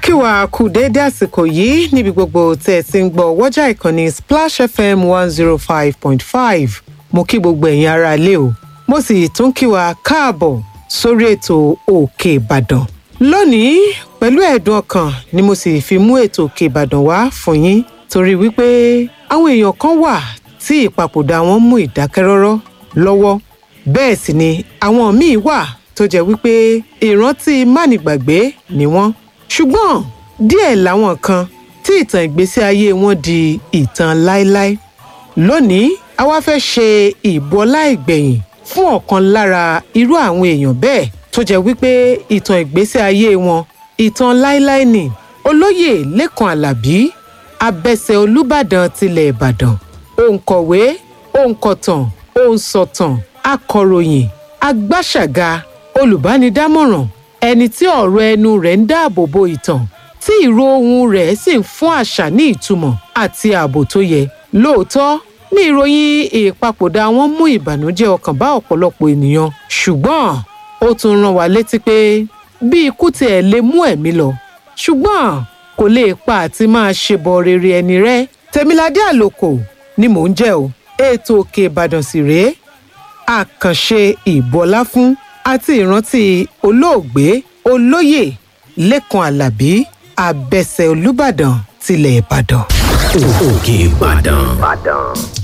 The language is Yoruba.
kí wàá kú déédé àsìkò yìí níbi gbogbo tẹ́ ẹ ti ń gbọ́ wọ́jà ìkànnì splash fm one zero five point five mo kí gbogbo ẹ̀yin ará ilé o mo sì tún kí wa káàbọ̀ sórí ètò òkè ìbàdàn lónìí pẹ̀lú ẹ̀dùn ọkàn ni mo sì fi mú ètò òkè ìbàdàn wá fún yín torí wípé àwọn èèyàn kan wà tí ìpapòdà wọn mú ìdákẹ́rọ́rọ́ lọ́wọ́ bẹ́ẹ̀ sì ni àwọn míì wà tó jẹ́ wípé ìrántí mánigbàgbé ni wọ́n ṣùgbọ́n díẹ̀ làwọn kan tí ìtàn ìgbésí ayé wọn di ìtàn láéláé lónìí a wá fẹ́ ṣe ìbọlá ìgbẹ̀yìn fún ọ̀kan lára irú àwọn èèyàn bẹ́ẹ̀ tó jẹ́ wípé ìtàn ìgbésí ayé wọn ìtàn láéláé ni olóyè lẹ́kàn alábí abẹsẹ̀ olùbàdàn tilẹ̀ ìbàdàn òǹkọ̀wé òǹkọ̀tàn òǹsọ̀tàn akọ̀ròyìn agbáṣàga olùbánidámọ̀ràn ẹni tí ọ̀rọ̀ ẹnu rẹ̀ ń dáàbò bo ìtàn tí ìró ohùn rẹ̀ sì ń fún àṣà ní ìtumọ̀ àti ààbò tó yẹ lóòótọ́ ní ìròyìn ìpapòdà wọn mú ìbànújẹ́ ọkàn bá ọ̀pọ̀lọpọ̀ ènìyàn ṣùgbọ́n ó tún rán wa létí pé bí ikú tiẹ̀ lè mú ẹ̀mí lọ ṣùgbọ́n kò lè pa àti máa ṣebọ rere ẹni rẹ́ tèmiládé àlòkò ni mò ń jẹ́ o ètò òkè ìbàdàn sì rèé àkànṣe ìbọlá fún àti ìrántí olóògbé olóyè lẹ́kan alábí abẹsẹ̀ olùbàdàn tilẹ̀ ìbàdàn. òkè ìbàdàn